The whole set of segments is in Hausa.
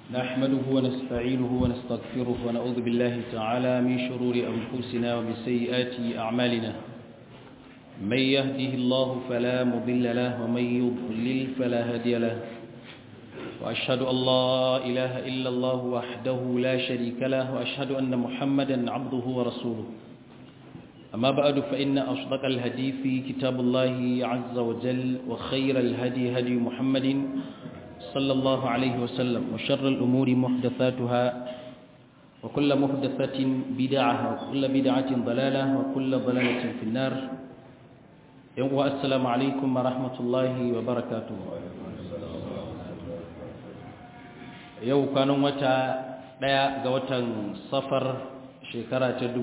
نحمده ونستعينه ونستغفره ونعوذ بالله تعالى من شرور أنفسنا ومن سيئات أعمالنا من يهده الله فلا مضل له ومن يضلل فلا هادي له وأشهد أن لا إله إلا الله وحده لا شريك له وأشهد أن محمدا عبده ورسوله أما بعد فإن أصدق الهدي في كتاب الله عز وجل وخير الهدي هدي محمد صلى الله عليه وسلم وشر الأمور محدثاتها وكل محدثة بدعة وكل بدعة ضلالة وكل ضلالة في النار السلام عليكم ورحمة الله وبركاته yau kwanan wata ɗaya ga watan safar shekara ta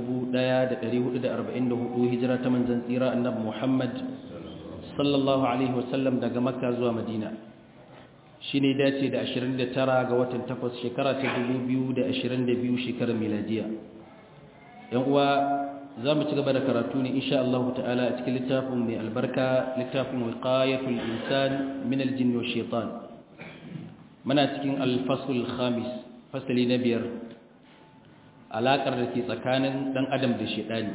1444 hijira ta manzan tsira annabi Muhammad sallallahu alaihi wasallam daga makka zuwa madina shi ne dace da 29 ga watan 8 shekara ta 2022 shekarar miladiya yan uwa za mu ci gaba da karatu ne insha Allah ta'ala a cikin littafin mai albarka littafin wiqayatul insan min aljinn wa shaitan muna cikin alfasul khamis fasali na biyar alaƙar da ke tsakanin ɗan adam da shaidani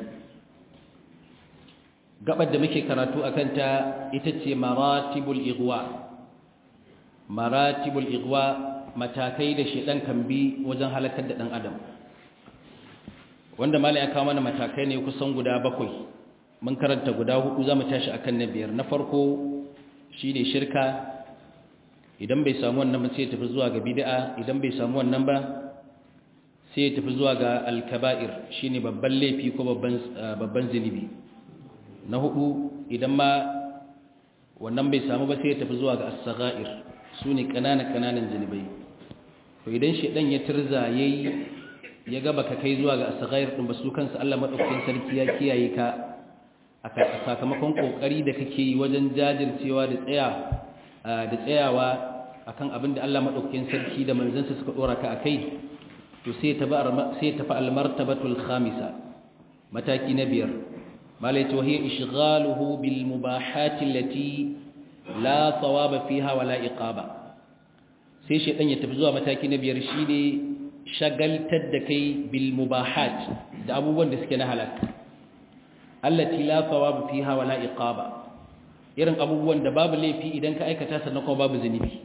gabar da muke karatu a kanta ita ce maratibul igwa maratibul igwa matakai da shaidan kan bi wajen halakar da ɗan adam wanda mala ya kawo mana matakai ne kusan guda bakwai mun karanta guda hudu za mu tashi akan na biyar na farko shine shirka idan bai samu wannan ba sai ya tafi zuwa ga bid'a idan bai samu wannan ba sai ya tafi zuwa ga alkaba'ir shine babban laifi ko babban babban zinubi na hudu idan ma wannan bai samu ba sai ya tafi zuwa ga as-sagha'ir sune kanana kananan zinubai to idan shedan ya tirza yayi ya ga baka kai zuwa ga as-sagha'ir din ba su kansa Allah madaukakin sarki ya kiyaye ka a sakamakon kokari da kake yi wajen jajircewa da tsaya da tsayawa akan abin da Allah madaukakin sarki da manzansa suka dora ka akai to sai ta sai tafi almartabatul khamisa mataki na biyar malai to hiya ishghaluhu bil mubahat allati la thawaba fiha wala iqaba sai shedan ya tafi zuwa mataki na biyar shine shagaltar da kai bil mubahat da abubuwan da suke na halaka allati la thawaba fiha wala iqaba irin abubuwan da babu laifi idan ka aikata sannan kuma babu zunubi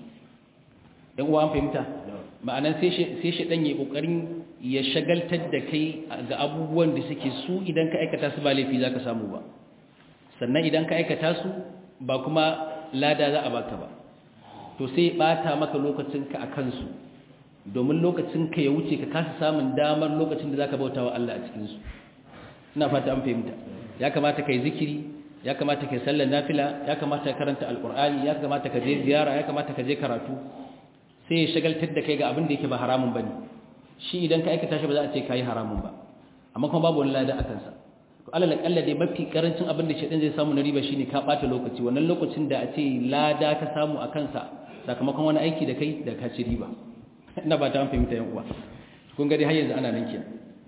dan uwa an fahimta ma'anan sai shi dan yayi kokarin ya shagaltar da kai ga abubuwan da suke su idan ka aikata su ba laifi zaka samu ba sannan idan ka aikata su ba kuma lada za a baka ba to sai bata maka lokacin ka akan su domin lokacin ka ya wuce ka kasa samun damar lokacin da zaka bautawa Allah a cikin su ina fata an fahimta ya kamata kai zikiri ya kamata kai sallar nafila ya kamata ka karanta alqur'ani ya kamata ka je ziyara ya kamata ka je karatu sai ya shagaltar da kai ga abin da yake ba haramun bane shi idan ka aikata shi ba za a ce kai haramun ba amma kuma babu wani lada akan sa to alal akalla dai mafi karancin abin da shedan zai samu na riba shine ka bata lokaci wannan lokacin da a ce lada ka samu akan sa sakamakon wani aiki da kai da ka ci riba ina ba ta fahimta yan uwa kun ga dai har yanzu ana nan kenan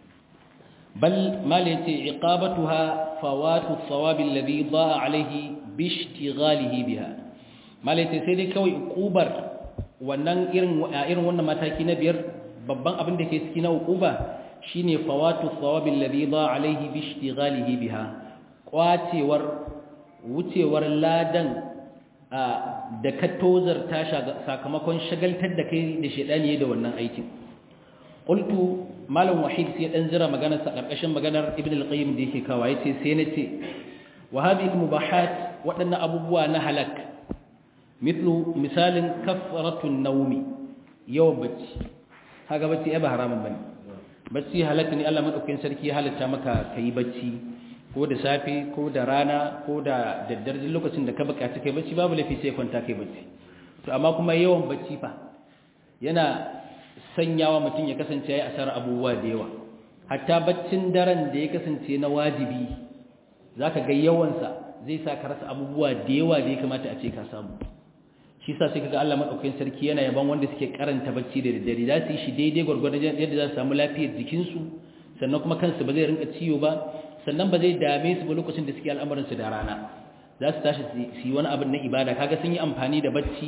بل ما ليتي عقابتها فوات الثواب الذي ضاع عليه باشتغاله بها ما ليتي sai dai kawai ukubar wannan irin irin wannan mataki na biyar babban abin da ke ciki na ukuba shine fawatu thawab alladhi ضاع عليه باشتغاله biha kwacewar wucewar ladan da ka tozarta sakamakon shagaltar da kai da shedani da wannan aikin qultu malam wahid sai dan jira maganar sa karkashin maganar ibn al-qayyim da yake kawa yace sai nace wa hadhihi al-mubahat wadannan abubuwa na halak mithlu misalin kafratu an-nawmi yawan bacci kaga bacci ai ba haramun bane bacci halak ne Allah madaukakin sarki ya halatta maka kai bacci ko da safe ko da rana ko da daddare lokacin da ka bukaci kai bacci babu lafi sai kwanta kai bacci to amma kuma yawan bacci fa yana sanyawa mutum ya kasance ya yi asar abubuwa da yawa hatta baccin daren da ya kasance na wajibi za ka ga yawansa zai sa ka rasa abubuwa da yawa da ya kamata a ce ka samu shi sa sai kaga Allah madaukakin sarki yana yaban wanda suke karanta bacci da daddare za su yi shi daidai gwargwadon yadda za su samu lafiyar jikinsu sannan kuma kansu ba zai rinka ciwo ba sannan ba zai dame su ba lokacin da suke al'amuransu da rana za su tashi su yi wani abin na ibada kaga sun yi amfani da bacci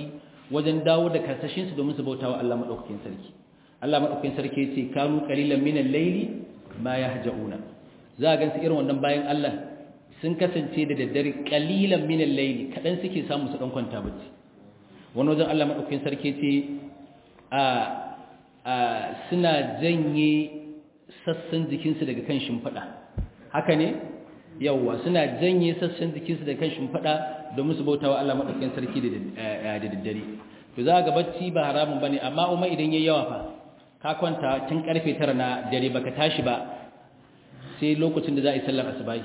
wajen dawo da karsashin su domin su bautawa Allah madaukakin sarki Allah madaukakin sarki yace kanu qalilan min al-layli ma yahjauna za ga su irin wannan bayan Allah sun kasance da daddare qalilan min al-layli kadan suke samu su dan kwanta bacci wani wajen Allah madaukakin sarki yace a a suna janye sassan jikinsu daga kan shimfiɗa haka ne yawwa suna janye sassan jikinsu daga kan shimfiɗa domin su bauta wa Allah maɗaukakin sarki da daddare to za ga bacci ba haramun bane amma umma idan yayi yawa fa ka kwanta tun karfe 9 na dare baka tashi ba sai lokacin da za a yi sallar asubahi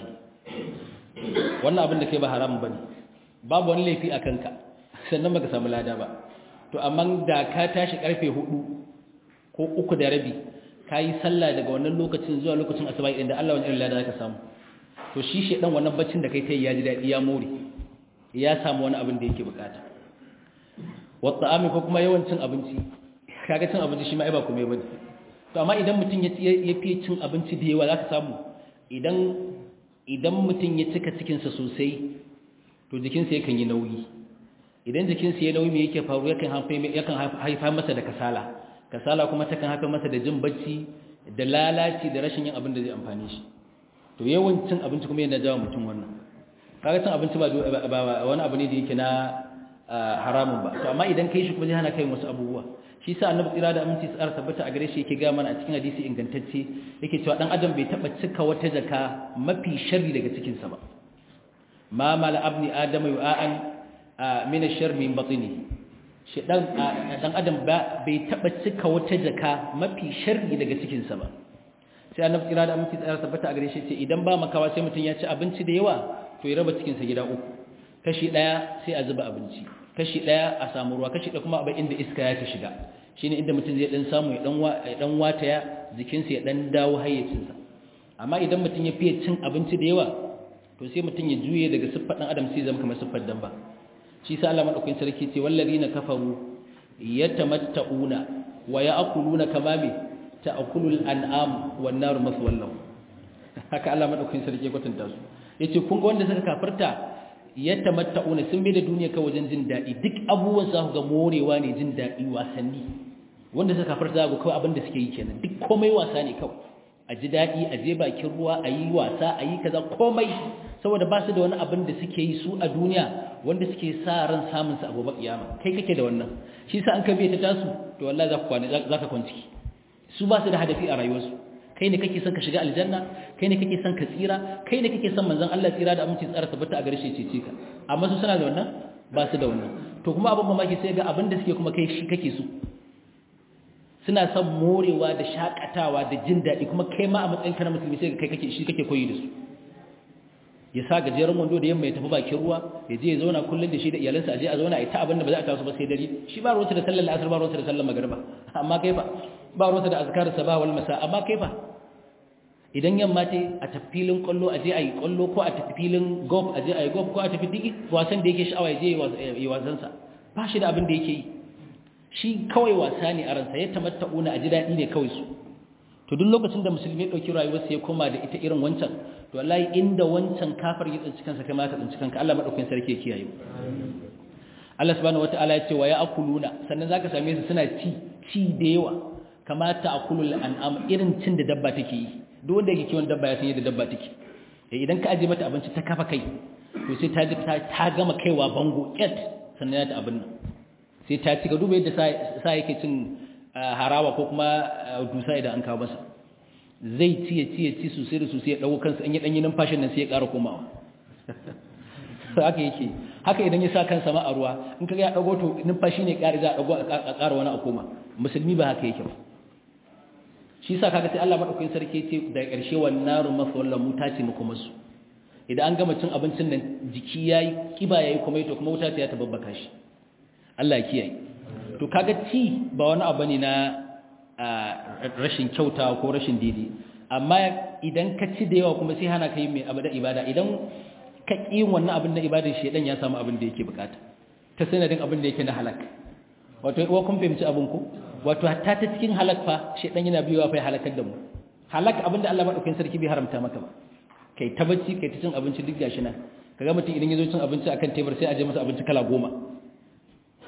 wannan abin da kai ba haramun bane babu wani laifi a kanka sannan baka samu lada ba to amma da ka tashi karfe 4 ko uku da rabi ka yi sallah daga wannan lokacin zuwa lokacin asuba idan da Allah wani irin lada ka samu to shi shedan wannan baccin da kai ta ya ji dadi ya more ya samu wani abin da yake bukata wa ta'ami ko kuma yawancin abinci kaga cin abinci shi ma ai ba komai bane to amma idan mutum ya ya fiye cin abinci da yawa zaka samu idan idan mutum ya cika cikin sa sosai to jikinsa yakan yi nauyi idan jikinsa ya nauyi me yake faru yakan yakan haifa masa da kasala kasala kuma takan haka masa da jin bacci da lalaci da rashin yin abin da zai amfani shi to yawancin abinci kuma yana jawo mutum wannan kaga cin abinci ba wani abu ne da yake na haramun ba to amma idan kai shi kuma zai hana kai wasu abubuwa shi sa annabi tsira da aminci tsara tabbata a gare shi yake ga mana a cikin hadisi ingantacce yake cewa dan adam bai taba cika wata jaka mafi sharri daga cikin sa ba ma mala abni adama yu'an min ash-sharri min batnihi shi dan adam ba bai taba cika wata jaka mafi sharri daga cikinsa ba sai annabi kira da aminci tsara tabbata a gare shi ce idan ba makawa sai mutum ya ci abinci da yawa to ya raba cikinsa gida uku kashi daya sai a zuba abinci kashi daya a samu ruwa kashi daya kuma abin inda iska ya ta shiga shine inda mutum zai dan samu ya dan ya dan wataya jikinsa ya dan dawo hayyacinsa amma idan mutum ya fiye cin abinci da yawa to sai mutum ya juye daga siffar dan adam sai zama kamar siffar dabba shi sa Allah madaukakin sarki ce wallazina kafaru yatamatta'una wa ya'kuluna kama bi ta'kulul an'am wan nar maswallahu haka Allah madaukakin sarki ya kwatanta su yace kun ga wanda suka kafirta yatamatta'una sun bi da duniya kawai wajen jin dadi duk abubuwan za ku ga morewa ne jin dadi wasanni wanda suka kafirta za ku kawai abin da suke yi kenan duk komai wasa ne kawai a ji dadi a je bakin ruwa a yi wasa a yi kaza komai saboda ba su da wani abin da suke yi su a duniya wanda suke sa ran samun su a gobe kiyama kai kake da wannan shi sa an kabe ta tasu to wallahi za ka kwana za ka kwanci su ba su da hadafi a rayuwarsu kai ne kake son ka shiga aljanna kai ne kake son ka tsira kai ne kake son manzon Allah tsira da aminci tsara tabbata a gare shi ce ka amma su suna da wannan ba su da wannan to kuma abin mamaki sai ga abin da suke kuma kai shi kake so suna son morewa da shakatawa da jin daɗi kuma kai ma a matsayin kana musulmi sai kai kake shi kake koyi da su ya sa gajeren wando da yamma ya tafi bakin ruwa ya je ya zauna kullum da shi da iyalansa a je a zauna a yi ta abin da ba za a taso ba sai dare shi ba ruwanta da sallar asar ba ruwanta da sallar magariba amma kai fa ba ruwanta da azkar sabah wal masa amma kai fa idan yamma ce a tafi filin kwallo a je a yi kwallo ko a tafi filin golf a je a yi golf ko a tafi digi wasan da yake sha'awa ya je ya yi wasansa ba shi da abin da yake yi shi kawai wasa ne a ransa ya tamatta'una a ji daɗi ne kawai su to duk lokacin da musulmi ya ɗauki rayuwarsa ya koma da ita irin wancan to wallahi inda wancan kafar ya tsinci kansa kai ma ka tsinci kanka Allah madaukakin sarki ya kiyaye Allah subhanahu wataala ya ce wa ya'kuluna sannan zaka same su suna ci ci da yawa kama ta'kulul an'am irin cin da dabba take yi duk wanda yake kiwon dabba ya san yadda dabba take idan ka aje mata abinci ta kafa kai to sai ta ji ta gama kaiwa bango ket sannan ya ta abin nan sai ta ci ga duba yadda sa yake cin harawa ko kuma dusa idan an kawo masa zai ci ya ci ya ci sosai da sosai ya dago kansa in ya danyi numfashin nan sai ya ƙara komawa haka yake haka idan ya sa kansa ma a ruwa in kaga ya dago to numfashi ne ƙari za a dago a ƙara wani a koma musulmi ba haka yake ba shi sa kaga sai Allah madaukakin sarki ce da ƙarshe wannan naru masawallan muta ce mu kuma su idan an gama cin abincin nan jiki yayi kiba yayi kuma to kuma wuta ta ya tababbaka shi Allah ya kiyaye to kaga ci ba wani abu ne na rashin kyauta ko rashin daidai amma idan ka ci da yawa kuma sai hana ka yi mai abu da ibada idan ka ƙi wannan abin na ibadar shedan ya samu abin da yake bukata ta sanadin abin da yake na halak wato uwa kun fahimci abin ku wato hatta ta cikin halak fa shedan yana biyowa fa ya halakar da mu halak abin da Allah madaukakin sarki bai haramta maka ba kai ta bacci kai ta cin abinci duk gashi nan kaga mutum idan ya zo cin abinci akan tebur sai a je masa abinci kala goma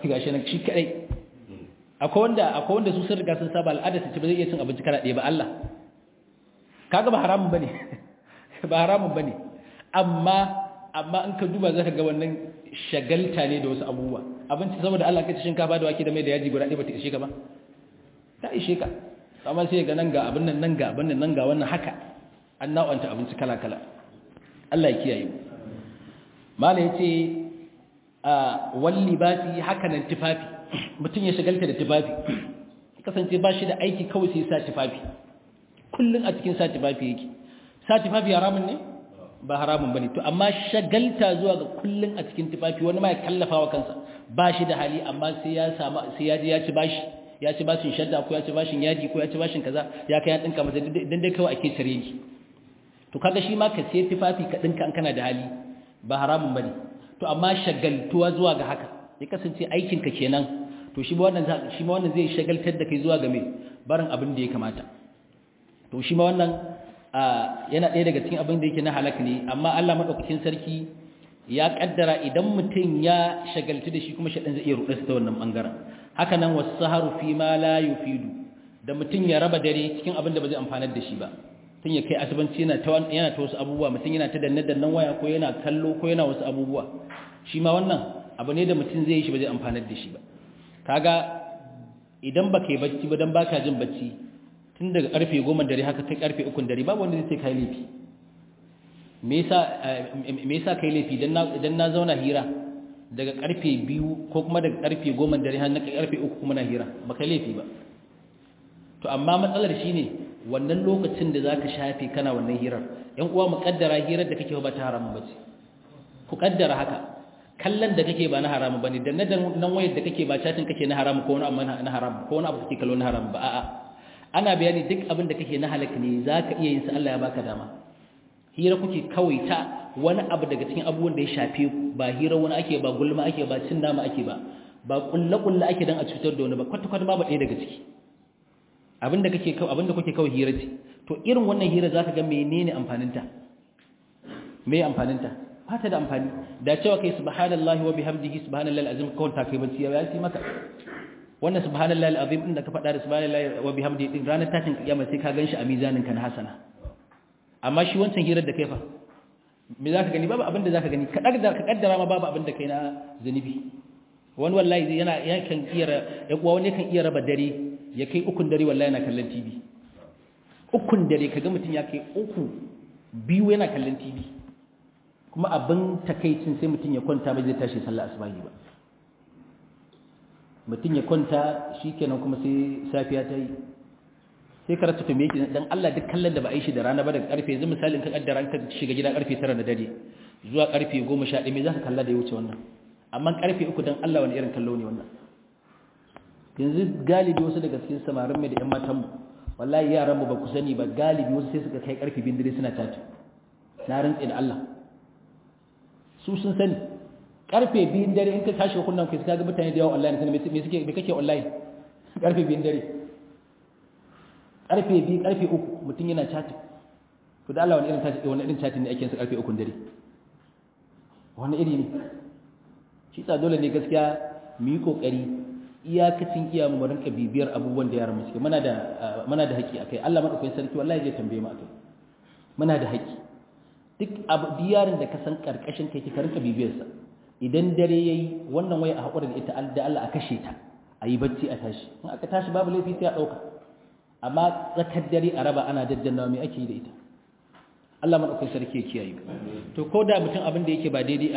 gashi nan shi kadai akwai wanda akwai wanda su sun riga sun saba al'ada su ci ba zai iya cin abinci kana ɗaya ba Allah kaga ba haramun bane ba haramun bane amma amma in ka duba zaka ga wannan shagalta ne da wasu abubuwa abinci saboda Allah kace shinkafa da wake da mai da yaji guda ɗaya ba ta ishe ka ba ta ishe ka amma sai ga nan ga abin nan nan ga abin nan nan ga wannan haka an nau'anta abinci kala kala Allah ya kiyaye mu mala yace a walli basi haka nan tufafi mutum ya shagalta da tufafi kasance ba shi da aiki kawai sai sa tufafi kullun a cikin sa tufafi yake sa tufafi haramun ne ba haramun bane to amma shagalta zuwa ga kullun a cikin tufafi wani ma ya kallafa wa kansa ba shi da hali amma sai ya samu sai ya je ya ci bashi ya ci bashin shadda ko ya ci bashin yaji ko ya ci bashin kaza ya kai ya dinka masa dan dai kawai ake tare ni to kaga shi ma ka sai tufafi ka dinka an kana da hali ba haramun bane to amma shagaltuwa zuwa ga haka ya kasance aikin ka kenan to shi ma wannan shi ma wannan zai shagaltar da kai zuwa ga me barin abin da ya kamata to shi ma wannan yana ɗaya daga cikin abin da yake na halak ne amma Allah madaukakin sarki ya kaddara idan mutum ya shagaltu da shi kuma shaɗan zai iya ruɗa ta wannan bangaren haka nan wasaharu fi ma la yufidu da mutum ya raba dare cikin abin da ba zai amfanar da shi ba tun ya kai asibanci yana ta yana ta wasu abubuwa mutum yana ta danne dannan waya ko yana kallo ko yana wasu abubuwa shi ma wannan abu ne da mutum zai yi shi ba zai amfanar da shi ba kaga idan baka yi bacci ba dan baka jin bacci tun daga karfe 10 dare haka kai karfe 3 dare babu wanda zai ce kai laifi me yasa me yasa kai laifi dan na idan na zauna hira daga karfe 2 ko kuma daga karfe 10 dare har na karfe 3 kuma na hira ba kai laifi ba to amma matsalar shine wannan lokacin da zaka shafe kana wannan hirar yan uwa mu kaddara hirar da kake ba ta haramun bace ku kaddara haka kallon da kake ba na haramu bane dan nan wayar da kake ba chatin kake na haramu ko wani abu na haramu ko wani abu kake kallo na haramu ba a'a ana bayani duk abin da kake na halaka ne zaka iya yin sa Allah ya baka dama hira kuke kawai ta wani abu daga cikin abubuwan da ya shafe ku ba hira wani ake ba gulma ake ba cin nama ake ba ba kulle kulle ake dan a cutar da wani ba kwata kwata babu ɗaya daga ciki abin da kake kawai abin da kuke kawai hira ce to irin wannan hira zaka ga menene amfaninta me amfaninta ba ta da amfani da cewa kai subhanallahi wa bihamdihi subhanallahi alazim kawai ta kai bacci ya yi maka wannan subhanallahi alazim din da ka faɗa da subhanallahi wa bihamdihi din ranar tashin kiyama sai ka ganshi a mizanin ka na hasana amma shi wancan hirar da kai fa me zaka gani babu abin da zaka gani ka kaddara ka kaddara ma babu abin da kai na zanubi wani wallahi yana yakan iya ya kuwa wani kan iya raba dare ya kai ukun dare wallahi yana kallon TV ukun dare kaga mutum ya kai uku biyu yana kallon TV kuma abin takaicin sai mutum ya kwanta bai zai tashi sallah asubahi ba mutum ya kwanta shikenan kuma sai safiya ta yi sai ka rasa tume yake dan Allah duk kallon da ba a yi shi da rana ba daga karfe yanzu misalin ka kaddara ka shiga gida karfe 9 na dare zuwa karfe 11 me zaka kalla da ya wuce wannan amma karfe 3 dan Allah wani irin kallo ne wannan yanzu galibi wasu daga cikin samarin mai da ƴan matan mu wallahi yaran mu ba ku sani ba galibi wasu sai suka kai karfe 2 dare suna tati na rantsi da Allah su sun sani karfe biyun dare in ka tashi kunnan kai ka ga mutane da yawa online sai me suke me kake online karfe biyun dare karfe biyu karfe uku mutum yana chatting to da Allah wani irin chatting wani irin chatting ne ake sa karfe uku dare wani iri ne shi sa dole ne gaskiya mu yi kokari iyakacin iya mu rinka bibiyar abubuwan da yaran mu suke muna da muna da haƙi akai Allah madaukakin sarki wallahi zai tambaye mu akai muna da haƙi duk abu diyarin da ka san karkashin kai ka rinka bibiyarsa idan dare yayi wannan waya a hakura da ita da Allah a kashe ta a yi bacci a tashi in aka tashi babu laifi sai a dauka amma tsakar dare a raba ana daddannawa me ake yi da ita Allah madaukakin sarki ya kiyaye to ko da mutum abin da yake ba daidai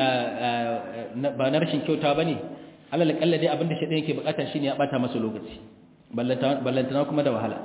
ba na rashin kyauta bane Allah kalla dai abin da shi yake bukata shine ya bata masa lokaci ballantana kuma da wahala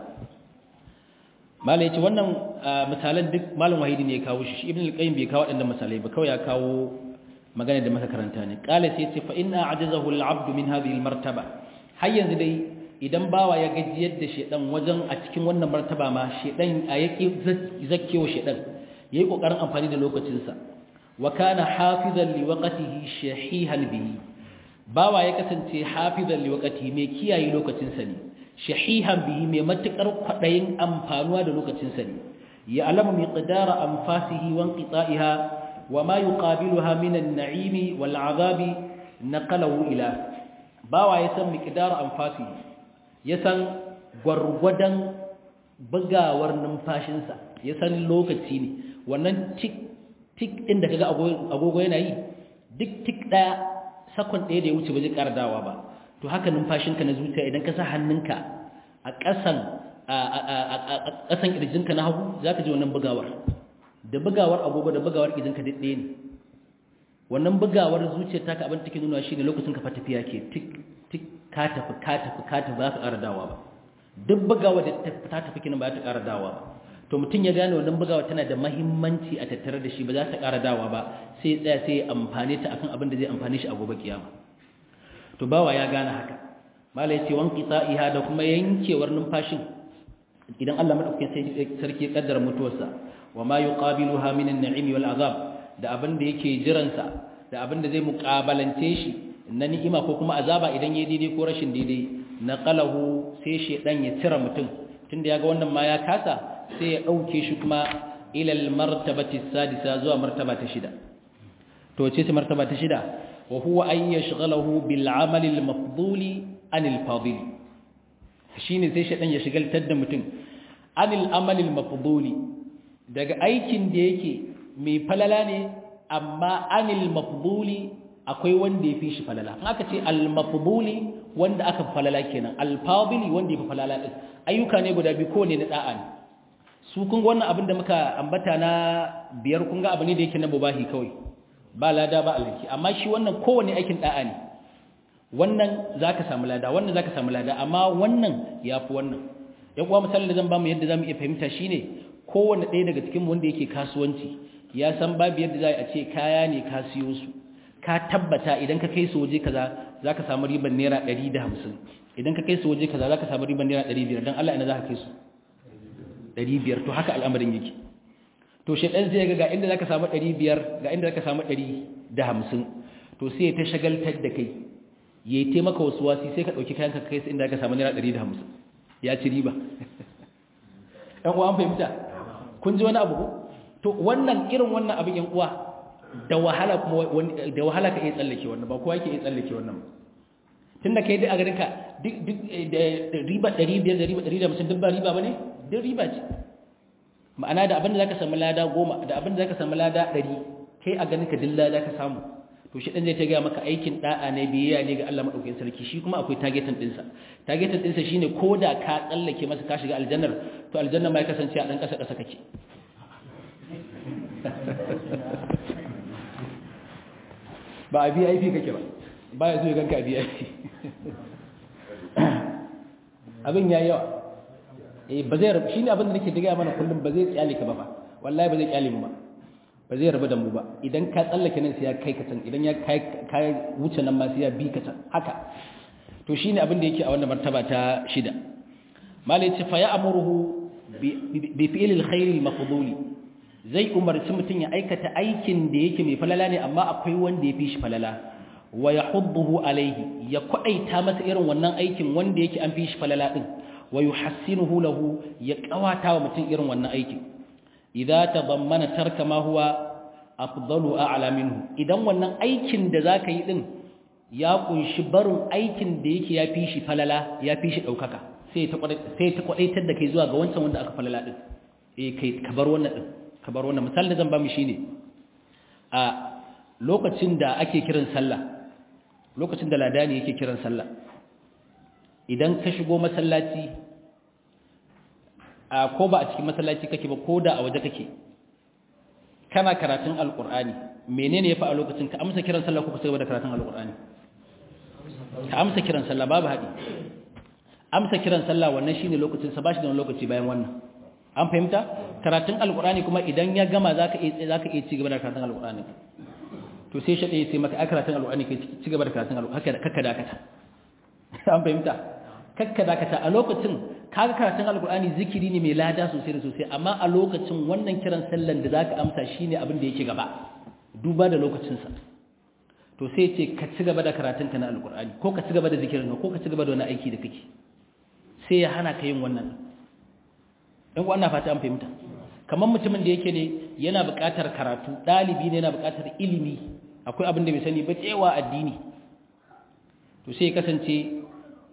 malai yace wannan misalan duk malam wahidi ne ya kawo shi ibn al-qayyim bai kawo wadannan misalai ba kawai ya kawo magana da maka karanta ne qala sai yace fa inna ajazahu al-abd min hadhihi al-martaba har yanzu dai idan bawa ya gajiyar da shedan wajen a cikin wannan martaba ma shedan a yake zakkewa shedan yayi kokarin amfani da lokacin sa wa kana hafizan li waqtihi shahihan bihi bawa ya kasance hafizan li waqtihi mai kiyaye lokacin sa ne shahihan bihi mai matukar kwadayin amfanuwa da lokacin sa ne ya alamu miqdara anfasihi wa inqita'iha wa ma yuqabiluha min an-na'imi wal 'adhabi naqalahu ila bawa ya san miqdar anfasi ya san gwargwadon bugawar numfashinsa ya san lokaci ne wannan tik tik din da kaga agogo yana yi duk tik daya sakon ɗaya da ya wuce ba zai ƙara dawa ba to haka numfashinka na zuciya idan ka sa hannunka a ƙasan a ƙasan ƙirjinka na hagu za ka ji wannan bugawar da bugawar agogo da bugawar ƙirjinka duk ɗaya ne wannan bugawar zuciyar taka abin take nuna shi ne lokacin ka tafiya ke tik tik ka tafi ka tafi ka tafi ba ka ƙara dawa ba duk bugawar da ta tafi kina ba ta ƙara dawa ba to mutum ya gane wannan bugawa tana da mahimmanci a tattare da shi ba za ta ƙara dawa ba sai tsaya sai ya amfane ta akan abin da zai amfane shi a gobe kiyama to bawa ya gane haka mala yace wan qita'iha da kuma yankewar numfashin idan Allah madaukakin sarki ya kaddara mutuwarsa wa ma yuqabiluha min an-na'im wal azab da abin da yake jiran sa da abin da zai muqabalance shi na ni'ima ko kuma azaba idan yayi daidai ko rashin daidai naqalahu sai shedan ya tira mutum tunda yaga wannan ma ya kasa sai ya dauke shi kuma ila al-martabati sadisa zuwa martaba ta shida to ce ce martaba ta shida wa huwa an yashghalahu bil amali al mafduli anil fadil shine sai shedan ya shigaltar da mutum anil amali al mafduli daga aikin da yake mai falala ne amma anil mafduli akwai wanda ya fi shi falala in aka ce al mafduli wanda aka falala kenan al fadili wanda ya fi falala din ayyuka ne guda biyu ko ne na da'a ne su kun wannan abin da muka ambata na biyar kun ga abu ne da yake na mubahi kawai ba lada ba alhaki amma shi wannan kowane aikin da'a ne wannan zaka samu lada wannan zaka samu lada amma wannan yafi wannan ya kuwa misalin da zan ba mu yadda zamu iya fahimta shine kowanne ɗaya daga cikin wanda yake kasuwanci ya san babu yadda za a ce kaya ne ka siyo su ka tabbata idan ka kai su waje kaza zaka samu riban naira 150 idan ka kai su waje kaza zaka samu riban naira 500 dan Allah ina zaka kai su 500 to haka al'amarin yake to shedan zai ga ga inda zaka samu 500 ga inda zaka samu 150 to sai ta shagaltar da kai yayi taimaka wasu wasi sai ka dauki kayanka kai sai inda zaka samu naira 150 ya ci riba ɗan uwa an fahimta kun ji wani abu ko to wannan irin wannan abin yan uwa da wahala kuma da wahala ka iya tsallake wannan ba kowa yake iya tsallake wannan tunda kai dai a garin ka duk duk riba 500 da riba 150 duk ba riba bane duk riba ce ma'ana da abin da zaka samu lada 10 da abin da zaka samu lada 100 kai a ganin ka dilla zaka samu to shi dan zai ta ga maka aikin da'a ne biyayya ne ga Allah madaukakin sarki shi kuma akwai targetin dinsa targetin dinsa shine koda ka tsallake masa ka shiga aljannar to aljanna mai kasance a dan kasa kasa kake ba a VIP kake ba ba ya zo ya ganka a VIP abin ya yawa eh ba zai rabu shine abin da nake diga mana kullum ba zai tsale ka ba fa wallahi ba zai kyale mu ba ba zai rabu da mu ba idan ka tsallake nan sai ya kai ka can idan ya kai kai wuce nan ma sai ya bi ka can haka to shine abin da yake a wannan martaba ta shida malai ce fa ya amuruhu bi fi'l alkhair almafduli zai umarci mutun ya aikata aikin da yake mai falala ne amma akwai wanda ya fi shi falala wa yahudduhu alaihi ya kwadaita masa irin wannan aikin wanda yake an fi shi falala din wa yuhassinuhu lahu ya kawata wa mutun irin wannan aikin idza tadammana tarka ma huwa afdalu a'la minhu idan wannan aikin da zaka yi din ya kunshi barin aikin da yake yafi shi falala yafi shi daukaka sai ta sai ta kwadaitar da kai zuwa ga wancan wanda aka falala din eh kai ka bar wannan din ka bar wannan misali da zan ba mu shine a lokacin da ake kiran sallah lokacin da ladani yake kiran sallah idan ka shigo masallaci a ko ba a cikin masallaci kake ba ko da a waje kake kana karatun alkur'ani menene ya fa a lokacin ka amsa kiran sallah ko ka cigaba da karatun alkur'ani ka amsa kiran sallah babu haɗi amsa kiran sallah wannan shine lokacin sa bashi da wani lokaci bayan wannan an fahimta karatun alkur'ani kuma idan ya gama zaka iya zaka iya cigaba da karatun alkur'ani to sai shi sai maka a karatun alkur'ani kai cigaba da karatun alkur'ani haka kakka dakata an fahimta kakka dakata a lokacin kaga karatun alkur'ani zikiri ne mai lada sosai da sosai amma a lokacin wannan kiran sallan da zaka amsa shine abin da yake gaba duba da lokacin sa to sai ce ka ci gaba da karatun ka na alkur'ani ko ka ci gaba da zikirin ko ka ci gaba da wani aiki da kake sai ya hana ka yin wannan dan ko ana fata an fahimta kamar mutumin da yake ne yana buƙatar karatu dalibi ne yana buƙatar ilimi akwai abin da bai sani ba cewa addini to sai kasance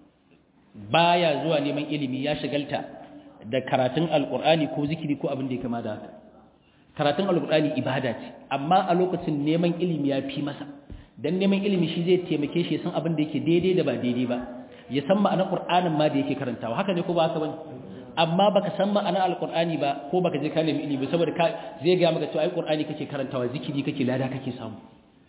baya zuwa neman ilimi ya shagalta da karatun alkur'ani ko zikiri ko abin da ya kama da haka karatun alkur'ani ibada ce amma a lokacin neman ilimi ya fi masa dan neman ilimi shi zai taimake shi san abin da yake daidai da ba daidai ba ya san ma'anar qur'anin ma da yake karantawa haka ne ko ba haka bane amma baka san ma'anar alkur'ani ba ko baka je ka nemi ilimi saboda ka zai ga maka cewa ai qur'ani kake karantawa zikiri kake lada kake samu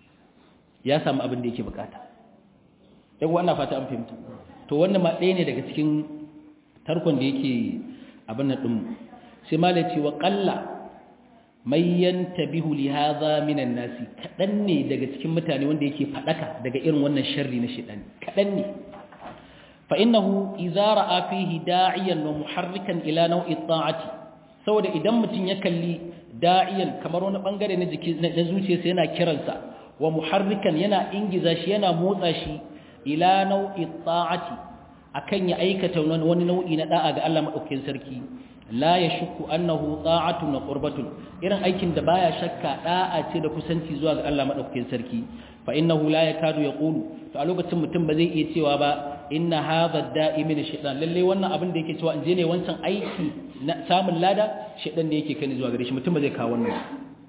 ya samu abin da yake bukata yau wannan fata an fahimta to wannan ma ɗaya ne daga cikin tarkon da yake abin nan ɗin sai malai ce wa ƙalla mai yanta bihu li haza minan nasi kaɗan ne daga cikin mutane wanda yake faɗaka daga irin wannan sharri na shaɗani kaɗan ne fa innahu idza ra'a fihi da'iyan wa muharrikan ila nau'i ta'ati saboda idan mutum ya kalli da'iyan kamar wani bangare na jiki na zuciyarsa yana kiransa wa muharrikan yana ingiza shi yana motsa shi ila nau'i ta'ati akan ya aikata wani nau'i na da'a ga Allah madaukakin sarki la yashku annahu ta'atun wa qurbatun irin aikin da baya shakka da'a ce da kusanci zuwa ga Allah madaukakin sarki fa innahu la yakadu yaqulu to a lokacin mutum ba zai iya cewa ba inna hadha da'i min shaytan lalle wannan abin da yake cewa in je ne wancan aiki na samun lada shaytan ne yake kani zuwa gare shi mutum ba zai kawo wannan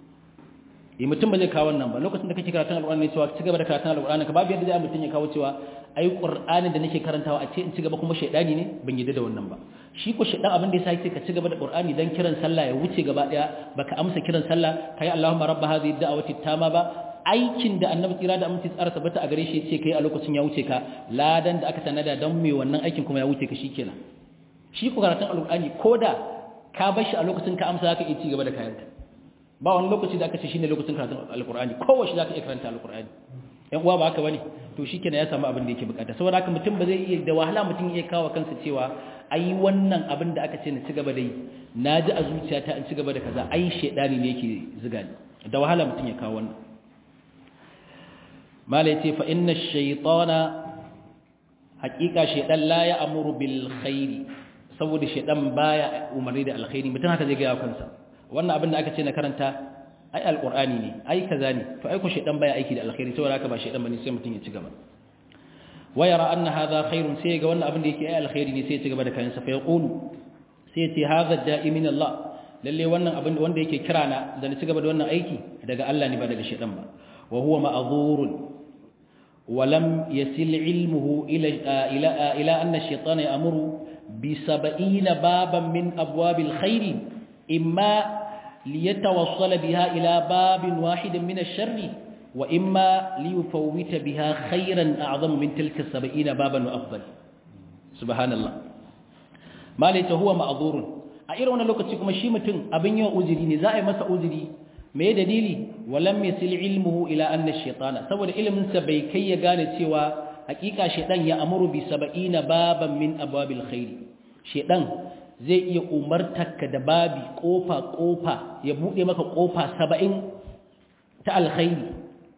yi mutum ba zai kawo wannan ba lokacin da kake karatun alƙur'ani cewa ci gaba da karatun alƙur'ani ka babu yadda zai mutum ya kawo cewa ai ƙur'anin da nake karantawa a ce in ci gaba kuma shaidani ne ban yadda da wannan ba shi ko shaidan abin da ya sai ka ci gaba da ƙur'ani dan kiran sallah ya wuce gaba daya baka amsa kiran sallah kai Allahumma rabb hadhihi da'wati tama ba aikin da annabi tsira da aminci tsara tabbata a gare shi ce kai a lokacin ya wuce ka ladan da aka tanada dan mai wannan aikin kuma ya wuce ka shikenan shi ko karatun alƙur'ani koda ka bar shi a lokacin ka amsa zaka iya ci gaba da kayanka ba wani lokaci da aka ce shine lokacin karatun alkur'ani kowace zaka iya karanta alkur'ani yan uwa ba haka bane to shikenan ya samu abin da yake bukata saboda haka mutum ba zai iya da wahala mutum ya kawo kansa cewa ai wannan abin da aka ce na ci gaba da yi naji a zuciyata in ci gaba da kaza ai shedani ne yake ziga ni da wahala mutum ya kawo wannan mala yace fa inna ash-shaytana haqiqa shaytan la ya'muru bil khairi saboda shaytan baya umarni da alkhairi mutum haka zai ga kansa wannan abin da aka ce na karanta ai alqur'ani ne ai kaza ne to ai ko shedan baya aiki da alkhairi saboda haka ba shedan bane sai mutun ya ci gaba wa yara anna hadha khairun sai ga wannan abin da yake ai alkhairi ne sai ya ci gaba da kayan sa fa yaqulu sai ya ce hadha da'i min Allah lalle wannan abin wanda yake kira na da na ci gaba da wannan aiki daga Allah ne ba daga shedan ba wa huwa ma'dhurun wa lam yasil ilmuhu ila ila ila anna ash-shaytana ya'muru bi 70 baban min abwabil khairi imma ليتوصل بها إلى باب واحد من الشر وإما ليفوت بها خيرا أعظم من تلك السبعين بابا وأفضل سبحان الله ما ليت هو معذور أئر وانا لوكا تكما شيمة أبن يو أزري نزاع مسا أزري ما دليلي ولم يصل علمه إلى أن الشيطان سوى علم سبيكي يقال سوى حقيقة شيطان يأمر بسبعين بابا من أبواب الخير شيطان zai iya umartarka da babi kofa-kofa ya buɗe maka kofa saba'in ta alkhairi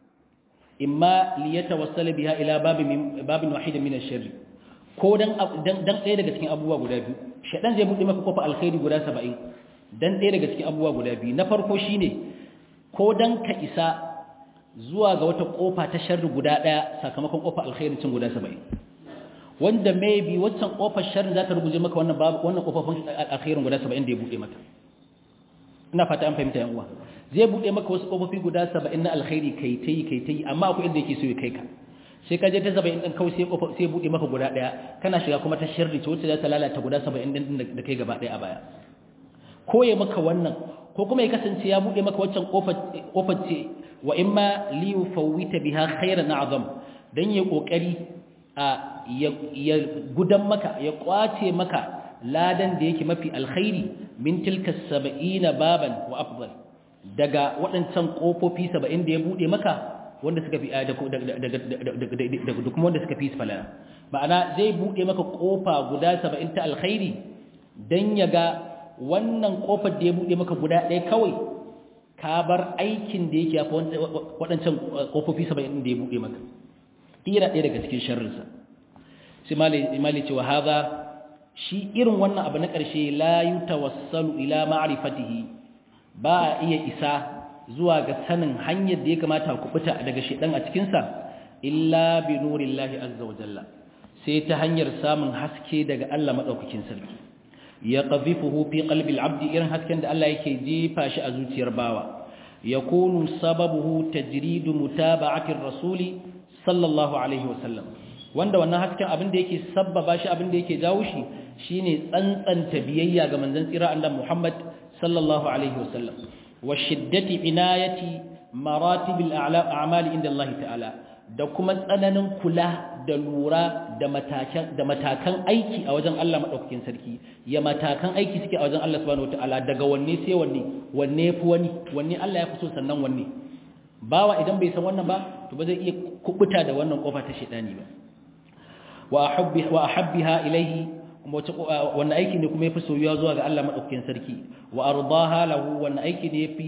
imma liyata wasala biya ila babin wahida min shari ko dan ɗaya daga cikin abubuwa guda biyu shaɗan zai buɗe maka kofa alkhairi guda saba'in dan ɗaya daga cikin abubuwa guda biyu na farko shine ko dan ka isa zuwa ga wata kofa ta sharri guda ɗaya sakamakon kofa alkhairin cin guda saba'in wanda maybe waccan kofar sharri za ta ruguje maka wannan babu wannan kofofin alkhairin guda 70 da ya bude maka ina fata an fahimta yan uwa zai bude maka wasu kofofi guda 70 na alkhairi kai tai kai tai amma akwai inda yake so ya kai ka sai ka je ta 70 din kawai sai kofa sai bude maka guda daya kana shiga kuma ta sharri ce wacce za ta lalata guda 70 din da kai gaba daya a baya ko ya maka wannan ko kuma ya kasance ya bude maka waccan kofar kofar ce wa imma li yufawwita biha khairan azam dan ya kokari a ya gudan maka ya kwace maka ladan da yake mafi alkhairi min tilka saba'ina baban wa afdal daga waɗancan kofofi 70 da ya bude maka wanda suka fi da kuma wanda suka fi falala ma'ana zai bude maka kofa guda 70 ta alkhairi dan ya ga wannan kofar da ya bude maka guda ɗaya kawai ka bar aikin da yake yafi waɗancan kofofi 70 da ya bude maka kira ɗaya daga cikin sharrinsa sai mali cewa haza shi irin wannan abu na ƙarshe la yi tawassalu ila ma'arifatihi ba a iya isa zuwa ga sanin hanyar da ya kamata kubuta daga shaidan a cikinsa illa bi nurillahi azza wa jalla sai ta hanyar samun haske daga Allah madaukakin sarki ya qazifuhu fi qalbi al-abd irin hasken da Allah yake jefa shi a zuciyar bawa yakunu sababuhu tajridu mutaba'ati ar-rasuli sallallahu alaihi wa sallam wanda wannan hasken abin da yake sabbaba shi abin da yake jawo shi shine tsantsanta biyayya ga manzon tsira Allah Muhammad sallallahu alaihi wa sallam wa shiddati inayati maratibil a'mali inda Allah ta'ala da kuma tsananin kula da lura da matakan da matakan aiki a wajen Allah madaukakin sarki ya matakan aiki suke a wajen Allah subhanahu wataala daga wanne sai wanne wanne yafi wani wanne Allah ya fi so sannan wanne bawa idan bai san wannan ba to ba zai iya kubuta da wannan kofa ta shedani ba wa ahabbi wa ahabbiha ilayhi wannan aiki ne kuma yafi soyuwa zuwa ga Allah madaukakin sarki wa ardaha lahu wannan aiki ne yafi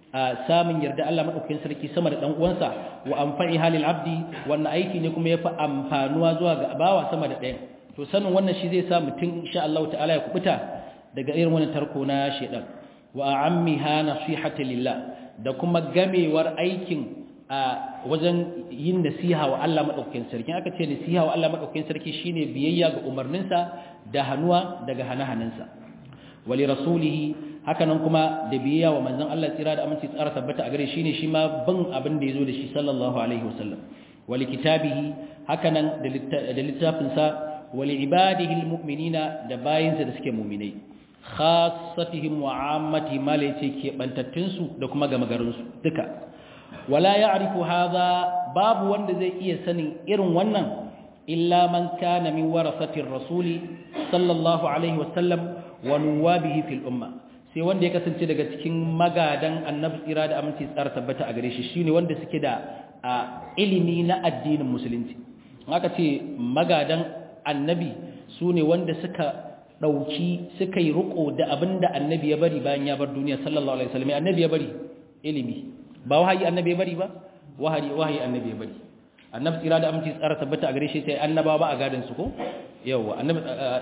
samun yarda Allah madaukakin sarki sama da dan uwansa wa anfa'i halil abdi wannan aiki ne kuma yafi amfanuwa zuwa ga bawa sama da ɗayan to sanin wannan shi zai sa mutum insha Allah ta'ala ya kubuta daga irin wannan tarko na shedan wa ammiha nasihata lillah da kuma gamewar aikin a wajen yin nasiha wa Allah madaukakin sarki aka ce nasiha wa Allah madaukakin sarki shine biyayya ga umarninsa da hanuwa daga hanahanansa wali rasulihi hakanan kuma da biyayya wa manzon Allah tsira da aminci tsara tabbata a gare shi ne shi ma bin abin da yazo da shi sallallahu alaihi wasallam wali kitabihi hakanan da littafin sa wali ibadihi almu'minina da bayinsa da suke mu'minai khassatihim wa ammati ma la yace ke bantattun su da kuma gamagarin su duka wala ya'rifu hadha babu wanda zai iya sanin irin wannan illa man kana min warasatir rasuli sallallahu alaihi wasallam wa nuwabihi fil umma sai wanda ya kasance daga cikin magadan annabi tsira da aminci tsara tabbata a gare shi shine wanda suke da ilimi na addinin musulunci aka ce magadan annabi sune wanda suka dauki suka yi riko da abinda annabi ya bari bayan ya bar duniya sallallahu alaihi wasallam annabi ya bari ilimi ba wahayi annabi ya bari ba wahayi wahayi annabi ya bari annabi tsira da aminci tsara tabbata a gare shi sai annaba ba a gadan su ko yawa annabi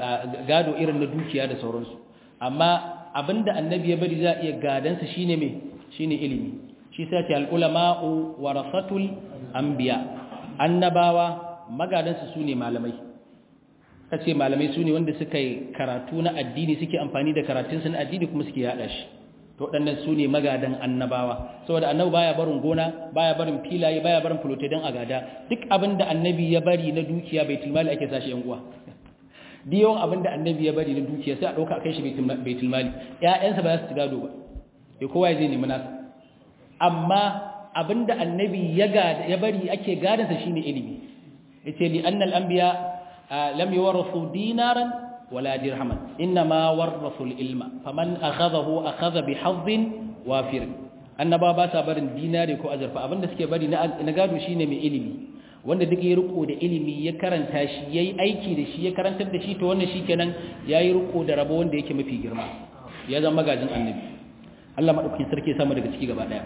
gado irin na dukiya da sauransu amma abinda annabi ya bari za a iya gadansa shine me shine ilimi shi sai ce al-ulama'u warasatul anbiya annabawa magadansu sune malamai kace malamai sune wanda suka yi karatu na addini suke amfani da karatun su na addini kuma suke yada shi to waɗannan sune magadan annabawa saboda annabi baya barin gona baya barin filaye baya barin fulote dan agada duk abinda annabi ya bari na dukiya baitul mali ake sashi yan uwa da yawan abin da annabi ya bari na dukiya sai a ɗauka a kai shi baitul mali ‘ya'yansa ba za su ci gado ba ya kowa ya zai nemi nasa amma abin da annabi ya bari ake gadansa shine ilimi ya ce li annal anbiya lam yuwarrasu dinaran wala dirhaman inna ma warrasu ilma faman akhadahu akhadha bi hazzin wafir annaba ba sa barin dinari ko azurfa abin da suke bari na gado shine mai ilimi wanda duk ya riko da ilimi ya karanta shi yayi aiki da shi ya karantar da shi to wannan shikenan yayi riko da rabo wanda yake mafi girma ya zama magajin annabi Allah madaukakin sarki ya samu daga ciki gaba daya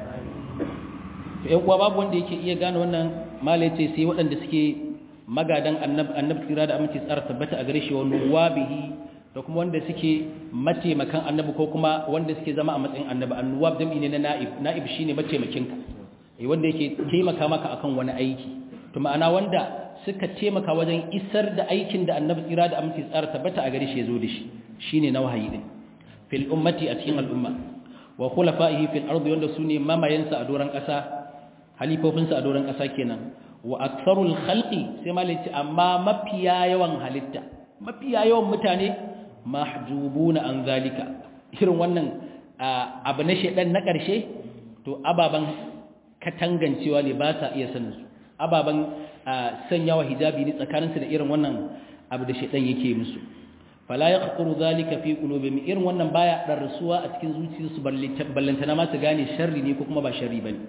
to ƴan uwa babu wanda yake iya gane wannan malai ce sai waɗanda suke magadan annabi annabi tsira da aminci tsara tabbata a gare shi wa nuwabihi da kuma wanda suke mataimakan annabi ko kuma wanda suke zama a matsayin annabi annuwab jam'i ne na na'ib na'ib shine mataimakinka eh wanda yake taimaka maka akan wani aiki to ma'ana wanda suka taimaka wajen isar da aikin da annabi tsira da aminci tsara tabbata a gare shi yazo da shi shine na wahayi din fil ummati a cikin al'umma wa khulafa'ihi fil ardi wanda sune mamayensa a doran kasa halifofinsa a doran kasa kenan wa aktharul khalqi sai malaci amma mafiya yawan halitta mafiya yawan mutane mahjubuna an zalika irin wannan abu na shedan na karshe to ababan katangancewa ne ba sa iya sanin su ababen sanyawa hijabi ne tsakaninsu da irin wannan abu da shaidan yake musu fala ya kakuru zalika fi qulubihim irin wannan baya darsuwa a cikin zuciyarsu ballantana ma su gane sharri ne ko kuma ba sharri bane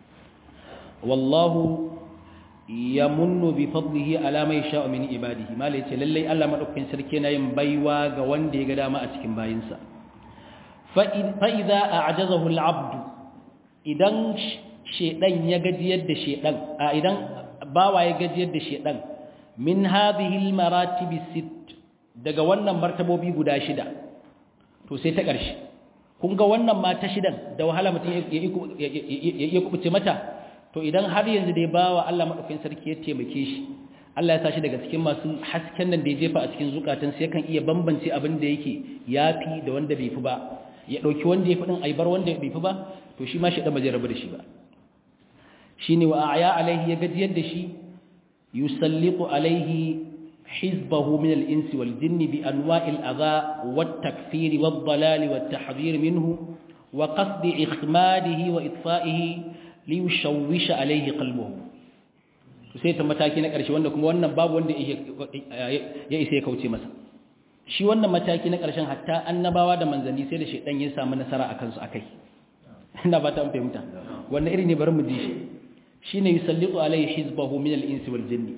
wallahu yamunnu bi fadlihi ala man yasha'u min ibadihi mala yace lalle Allah madaukakin sarki yana yin baiwa ga wanda ya ga dama a cikin bayinsa fa idza a'jazahu al-'abd idan shedan ya gajiyar da shedan a idan bawa ya gajiyar da shedan min hadhihi almaratib sit daga wannan martabobi guda shida to sai ta ƙarshe kun ga wannan ma ta shidan da wahala mutum ya iya kubuce mata to idan har yanzu dai bawa Allah madaukakin sarki ya taimake shi Allah ya sa shi daga cikin masu hasken nan da ya jefa a cikin zukatan sai kan iya bambance abin da yake yafi da wanda bai fi ba ya dauki wanda ya fi din aibar wanda bai fi ba to shi ma shi dan ba zai rabu da shi ba shine wa a'ya alaihi ya gajiyar da shi yusallitu alaihi hizbahu min al-insi wal jinni bi anwa'il adha wat takfir wad dalal wat tahdhir minhu wa qasd ikhmadihi wa itfa'ihi li yushawwish alaihi qalbuhu to sai ta mataki na ƙarshe wanda kuma wannan babu wanda ya isa ya kauce masa shi wannan mataki na ƙarshen hatta annabawa da manzanni sai da shedan ya samu nasara akan su akai ina ba ta fahimta wannan iri ne bari mu ji shi shine yusallitu alaihi hizbahu min al-insi wal jinni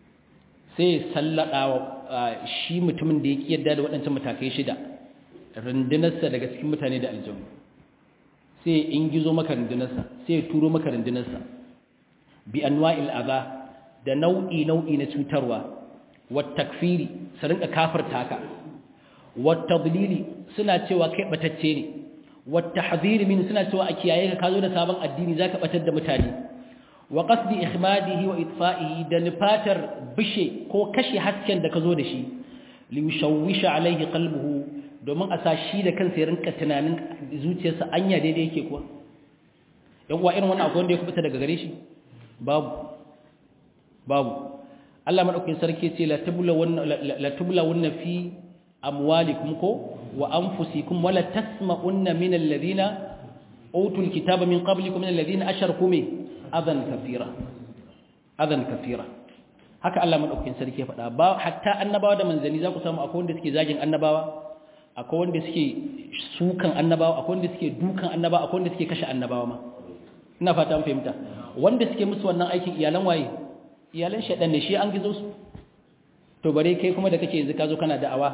sai sallada shi mutumin da yake yadda da waɗancan matakai shida rundunarsa daga cikin mutane da aljannu sai in gizo maka rundunarsa sai ya turo maka rundunarsa bi anwa'il adha da nau'i nau'i na cutarwa wat takfiri su rinka kafirta ka wat tadlili suna cewa kai batacce ne wat tahdhir min suna cewa a kiyaye ka kazo da sabon addini zaka batar da mutane wa qasdi ihmadihi wa itfa'ihi da nifatar bishe ko kashe hasken da kazo da shi li yushawwisha alaihi qalbuhu domin a sa shi da kansa ya rinka tunanin zuciyarsa anya daidai yake kuwa yan uwa irin wannan akwai wanda ya kubuta daga gare shi babu babu Allah madaukakin sarki ce la tubla wannan la tubla wannan fi amwalikum ko wa anfusikum wala tasma'unna min alladhina utul kitaba min qablikum min alladhina asharaku min adan kathira adan kathira haka Allah madaukakin sarki ya faɗa ba hatta annabawa da manzanni za ku samu akwai wanda suke zagin annabawa akwai wanda suke sukan annabawa akwai wanda suke dukan annabawa akwai wanda suke kashe annabawa ma ina fata an fahimta wanda suke musu wannan aikin iyalan waye iyalan shaɗan ne shi an gizo su to bare kai kuma da kake yanzu ka zo kana da'awa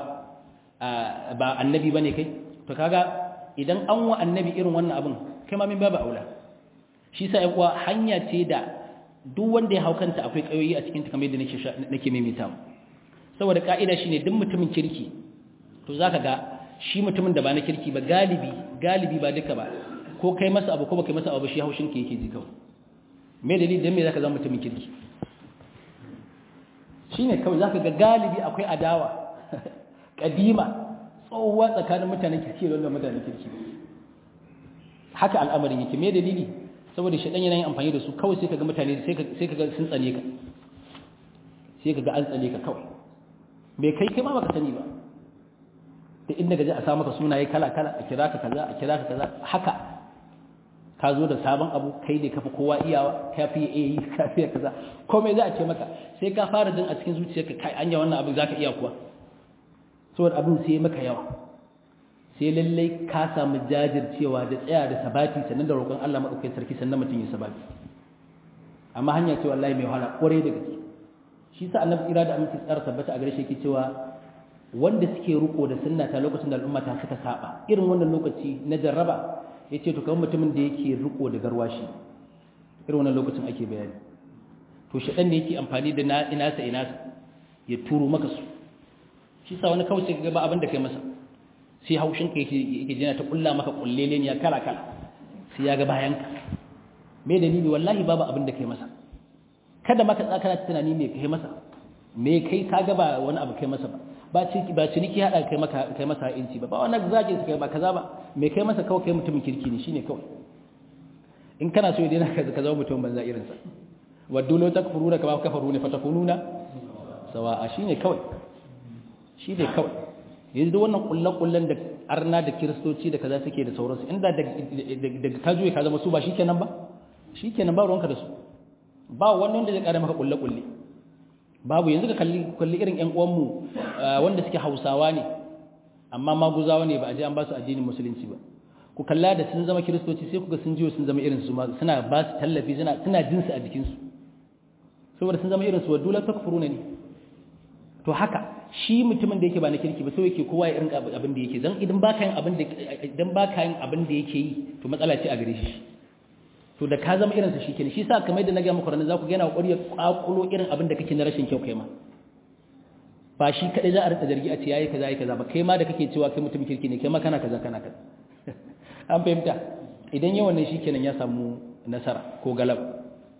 ba annabi bane kai to kaga idan an wa annabi irin wannan abin kai ma min babu aula shi sa uwa hanya ce da duk wanda ya haukanta akwai kayoyi a cikin ta kamar yadda nake nake maimaita saboda ka'ida shine duk mutumin kirki to zaka ga shi mutumin da ba na kirki ba galibi galibi ba duka ba ko kai masa abu ko ba kai masa abu shi haushin ka yake ji kawai me dalili dan me zaka zama mutumin kirki shine kawai zaka ga galibi akwai adawa kadima tsohuwa tsakanin mutanen kirki da mutanen kirki haka al'amarin yake me dalili saboda shedan yana yin amfani da su kawai sai kaga mutane sai sai kaga sun tsane ka sai kaga an tsane ka kawai bai kai kai ma baka sani ba da inda gaji a sa maka sunaye kala kala a kira ka kaza a kira ka kaza haka ka zo da sabon abu kai ne kafi kowa iyawa ka fi yi ka fi kaza komai za a ce maka sai ka fara jin a cikin zuciyarka kai anya wannan abin zaka iya kuwa saboda abin sai maka yawa sai lallai ka samu jajircewa da tsaya da sabati sannan da roƙon Allah madaukakin sarki sannan mutum ya sabati amma hanya ce wallahi mai wahala kore da gaske shi sa annabi tsira da aminci tsara tabbata a gare shi yake cewa wanda suke riko da sunna ta lokacin da al'umma ta suka saba irin wannan lokaci na jarraba yace to kamar mutumin da yake riko da garwashi irin wannan lokacin ake bayani to shedan ne yake amfani da na inasa inasa ya turo maka su shi sa wani kawai sai ga ba abin da kai masa sai haushin ka yake yake jina ta kulla maka kullele ne ya kala kala sai ya ga bayan ka me dalili wallahi babu abin da kai masa kada maka tsaka tunani me kai masa me kai ka ga ba wani abu kai masa ba ba ciniki ba ciniki hada kai maka kai masa inci ba ba wannan zagin su kai ba kaza ba me kai masa kawai kai mutumin kirki ne shine kawai in kana so idan ka ka zama mutum banza irin sa waddu law takfuruna kama kafaruna fatakununa sawa shine kawai shine kawai yanzu wannan kullan-kullan da arna da kiristoci da kaza suke da sauransu inda daga ka juye ka zama su ba shikenan ba shikenan ba ruwanka da su ba wani wanda zai kare maka kulle-kulle babu yanzu ka kalli kalli irin ƴan uwanmu wanda suke Hausawa ne amma maguzawa ne ba a je an ba su addinin musulunci ba ku kalla da sun zama kiristoci sai kuga sun jiyo sun zama irin su suna ba su tallafi suna suna jin su a jikin su saboda sun zama irin su wadula takfuruna ne to haka shi mutumin da yake ba na kirki ba sai yake kowa ya rinka abin da yake dan idan baka yin abin da idan baka yin abin da yake yi to matsala ce a gare shi to da ka zama irin sa shikenan shi sa kamar yadda na ga muku ranar za ku ga yana kokari ya kwakulo irin abin da kake na rashin kyau kai ma ba shi kadai za a rinka zargi a ce yayi kaza yayi kaza ba kai ma da kake cewa kai mutum kirki ne kai ma kana kaza kana kaza an fahimta idan yawan nan shikenan ya samu nasara ko galaba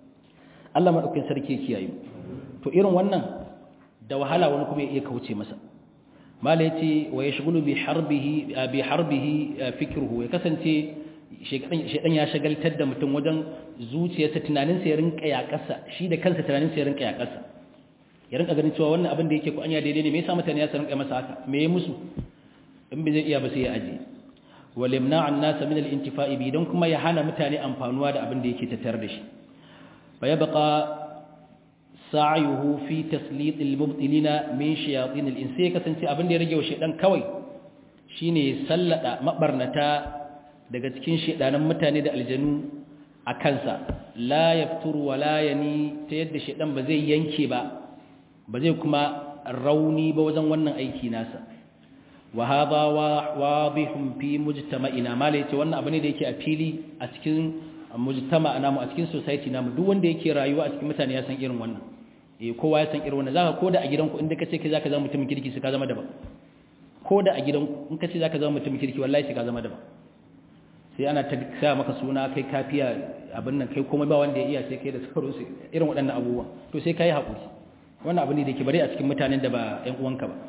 Allah madaukakin sarki ya kiyaye to irin wannan da wahala wani kuma ya iya kauce masa mala yace wa yashghulu bi harbihi bi harbihi fikruhu ya kasance shedan ya shagaltar da mutum wajen zuciyarsa tunaninsa ya rinka yakarsa shi da kansa tunaninsa ya rinka yakarsa ya rinka ganin cewa wannan abin da yake ko anya daidai ne me yasa mutane ya rinka masa haka me ya musu in bai zai iya ba sai ya aje wal yamna an nas min al intifa'i bi dan kuma ya hana mutane amfanuwa da abin da yake tattare da shi fa yabqa sa'yuhu fi taslit al mubtilina min shayatin al insi kasance abin da ya rage wa shedan kawai shine sallada mabarnata daga cikin shedanan mutane da aljanu a kansa la yafturu wa la yani ta yadda shedan ba zai yanke ba ba zai kuma rauni ba wajen wannan aiki nasa wa hadha wadihun fi mujtama'ina mala yace wannan abu ne da yake a fili a cikin mujtama'a namu a cikin society namu duk wanda yake rayuwa a cikin mutane ya san irin wannan eh kowa ya san irin wannan zaka koda a gidanku inda kace kai zaka zama mutumin kirki sai ka zama daban koda a gidanku in kace zaka zama mutumin kirki wallahi sai ka zama daban sai ana ta sa maka suna kai kafiya abin nan kai komai ba wanda ya iya sai kai da sauransu irin waɗannan abubuwa to sai kai haƙuri wannan abu ne da ke bari a cikin mutanen da ba ‘yan uwanka ba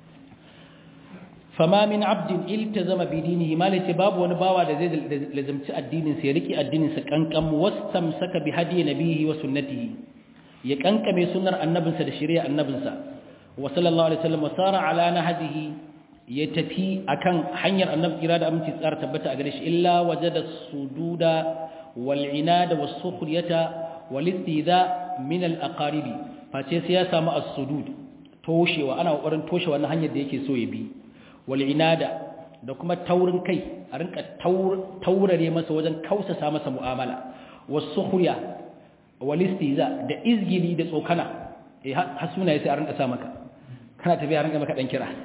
fama min abdin iltazama bi dinihi malace babu wani bawa da zai lazimci addinin sa ya riki addinin sa kankan wastamsaka bi hadi nabihi wa sunnatihi ya kankame sunnar annabinsa da shari'a annabinsa wa sallallahu alaihi wasallam wasara ala nahjihi ya tafi akan hanyar annabi kira da aminci tsara tabbata a gare shi illa wajada sududa wal inada was sukhriyata wal istidha min al aqaribi face sai ya samu as-sudud toshewa ana kokarin toshe wannan hanyar da yake so ya bi wal inada da kuma taurin kai a rinka taurare masa wajen kausasa masa mu'amala was sukhriya wal istiza da izgili da tsokana eh har sunaye sai a rinka sa maka kana tafiya rinka maka dan kira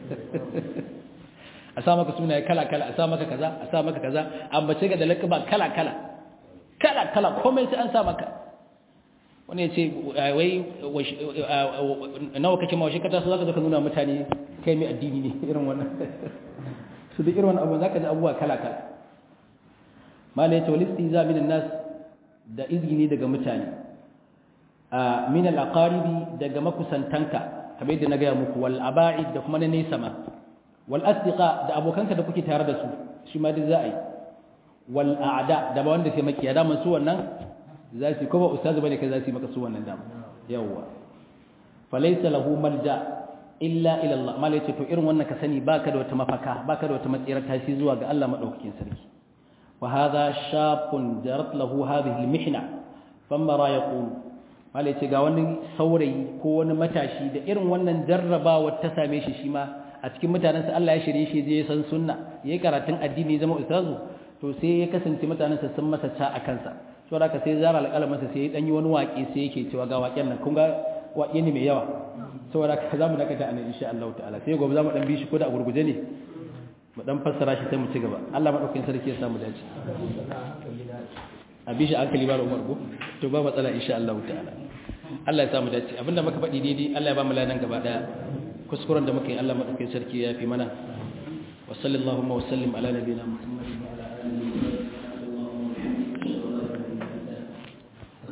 a sa maka sunaye kala kala a sa maka kaza a sa maka kaza ambace ga da lakaba kala kala kala kala komai sai an sa maka wani ya ce wai nawa kake mawashi kata su zaka zaka nuna mutane kai mai addini ne irin wannan su da irin wannan abu zaka ji abubuwa kala kala mala yace walisti za min nas da izgini daga mutane a min al aqaribi daga makusantanka kamar yadda na gaya muku wal aba'id da kuma na nesa ma wal asdiqa da abokanka da kuke tare da su shi ma duk za a yi wal a'da da ba wanda sai makiya da su wannan za su kuma ustazu bane kai za su yi maka su wannan dama yawwa falaysa lahu malja illa ila Allah mala yace to irin wannan ka sani baka da wata mafaka baka da wata matsira tashi zuwa ga Allah madaukakin sarki wa hadha shaqun jarat lahu hadhihi almihna famma ra yaqul mala yace ga wani saurayi ko wani matashi da irin wannan jarrabawa ta same shi shi ma a cikin mutanensa Allah ya shirye shi je san sunna yayi karatun addini zama ustazu to sai ya kasance mutanensa sun masa ca a kansa so da ka sai zara alƙalamansa sai ya ɗanyi wani waƙe sai yake cewa ga waƙen nan kun ga waƙe ne mai yawa saboda ka za mu dakata anan insha Allah ta'ala sai gobe za mu ɗan bi shi ko da a gurguje ne mu ɗan fassara shi sai mu ci gaba Allah maɗaukakin sarki ya samu dace a bi shi hankali ba da umar ko to ba matsala insha Allah ta'ala Allah ya samu dace abinda muka faɗi daidai Allah ya ba mu ladan gaba ɗaya kuskuren da muka yi Allah maɗaukakin sarki ya fi mana wa sallallahu wa sallim ala nabiyina Muhammad